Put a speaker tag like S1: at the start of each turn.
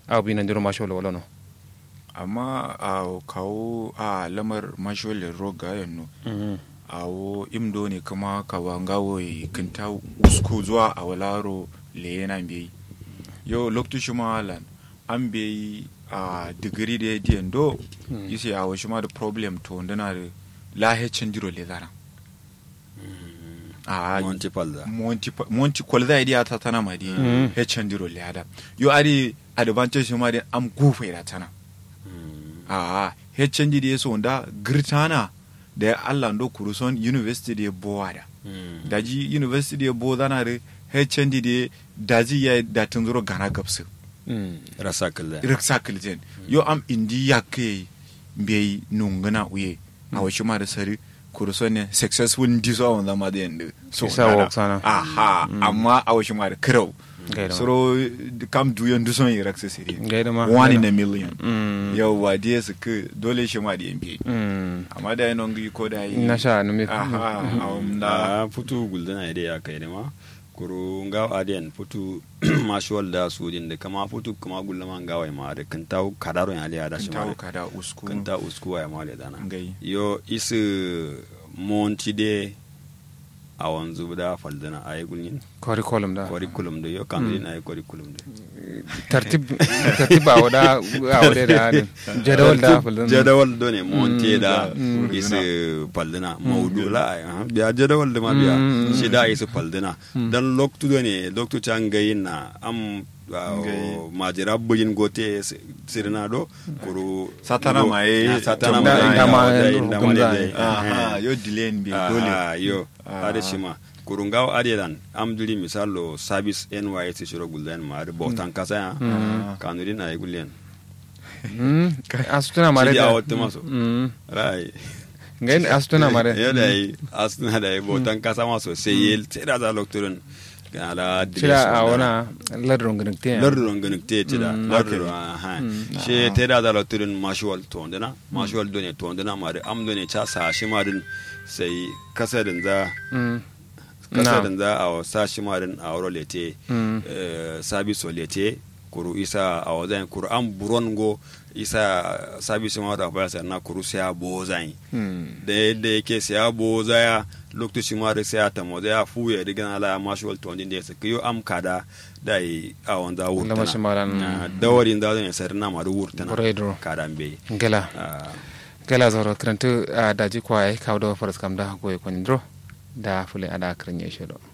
S1: aw bi nan diro masholo wala no
S2: amma a kawo a lamar mashole roga yanno a wo imdo ne kuma ka wangawo kinta usku zuwa a walaro le yana bai yau lokacin malan an bai a digiri da ya do isi a wasu ma da problem to ndana da lahecin diro le zara a
S3: monti palda
S2: monti monti kwalza idiya ta tana ma di hecin diro le ada yo ari advantage ma da am gufa ida tana a hecin di da so da girtana da ya Allah ndo kuruson university da ya bowa da daji university da ya bowa zana da hecin di da daji ya da tun zuro gana gabsu
S3: rasakil
S2: raksa kiljen yo am indi yakke mbey nungana uye a wasu ma da sari kuruso ne successful ndiso awon zama da yanda so
S1: Isa
S2: nana.
S1: work sana.
S2: aha amma a wasu ma da kirau
S1: Gaida ma.
S2: soro kam duyan duson yi raksa siri
S1: Gaida ma.
S2: one in
S1: Gaida.
S2: a million
S1: Mm.
S2: yau wa diya su ke dole shi ma da yan biye
S1: Mm.
S2: amma da yanon gi ko da yi
S1: na sha numi
S2: aha awon da
S3: a futu guldana ide ya kai ma kuru ngaw adiyan futu mashuwal da su din da kama futu kama gullama ngawa ma da kan taw kadaro ya liya da shi
S2: tawo
S3: ma
S2: ka da usku
S3: kan ta usku ya ma da dana
S2: ngai
S3: yo isu monti de a wanzu da faldana a yi gulin
S1: curriculum da
S3: curriculum da yo kan din a yi curriculum da
S1: tartib tartib a wada a wada da hadin jadawal da fulun
S3: jadawal do ne monti da
S2: Mm.
S3: isu faldana maudula a biya jadawal da ma biya
S1: Mm.
S3: shi da isu faldana dan loktu do ne loktu can gayin na am ah,
S2: Ngai.
S3: majira bugin gote s- sirna do kuru
S2: Satana
S3: do-
S2: ma ye-
S3: ah, satana
S2: jam-
S3: ma
S2: da-
S3: ye-
S1: da ma
S3: da-
S1: ye-
S3: da-
S1: hukum
S3: da-
S1: za a
S3: da-
S1: yi.
S2: aha yo delay bi dole
S3: Ah, yo
S2: Ah.
S3: ade shima kurungaw ade dan amduli misalo service NYS shiro gulden ma ade botan kasa ya kanurin ay gullen
S1: asutuna mare
S3: Sidi
S1: da
S3: awot maso
S1: Mm.
S3: rai
S1: ngai asutuna mare
S3: yo dai asna dai botan kasa maso sai yel tira da lokturun ala
S1: cira a wana ladron ganin te
S3: lardu ron ganin te tira
S1: Mm,
S3: lardu
S2: okay.
S3: ha she tira da lokturun mashual tondana mashual done tondana ma am done cha sa shi ma din sai kasarin za
S1: Mm.
S3: kasarin za a sa shi ma din a wuro lete
S1: Mm.
S3: sabiso lete kuru isa a wajen kuru an buron go isa sabiso ma da baya na kuru sai a bozai
S1: Mm.
S3: da yadda yake sai a bozaya lokacin ma da sai a tamo da ya fuye da gana la ma shi walto din da ya saka yo am kada da yi a wanda
S1: Lama shi ma ran-
S3: wurtana dawarin da zan sai na ma da wurtana
S1: Buredro.
S3: kada be
S1: gela gela zoro krantu a daji kwaye kawo da faras kam da goye kwanin dro da fule ada kranye shodo